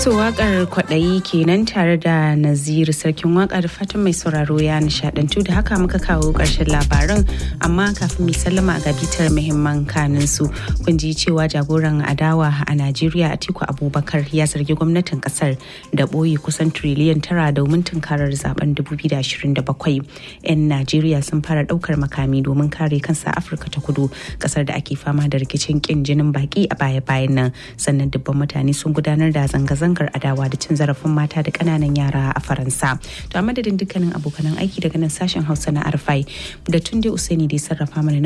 To wakar kwaɗayi kenan tare da Naziru sarkin waka da fatan mai sauraro ya nishadantu da haka muka kawo ƙarshen labaran amma kafin mai sallama ga bitar muhimman kanin su kun ji cewa jagoran adawa a Najeriya Atiku Abubakar ya zargi gwamnatin kasar da ɓoye kusan triliyan tara domin tunkarar zaben 2027. 'Yan Najeriya sun fara ɗaukar makami domin kare kansa Afirka ta kudu kasar da ake fama da rikicin kin jinin baki a baya-bayan nan sannan dubban mutane sun gudanar da zanga-zanga zanga adawa da cin zarafin mata da kananan yara a faransa to a madadin dukkanin abokanan aiki daga nan sashen hausa na arfai da tunde usaini da ya sarrafa mana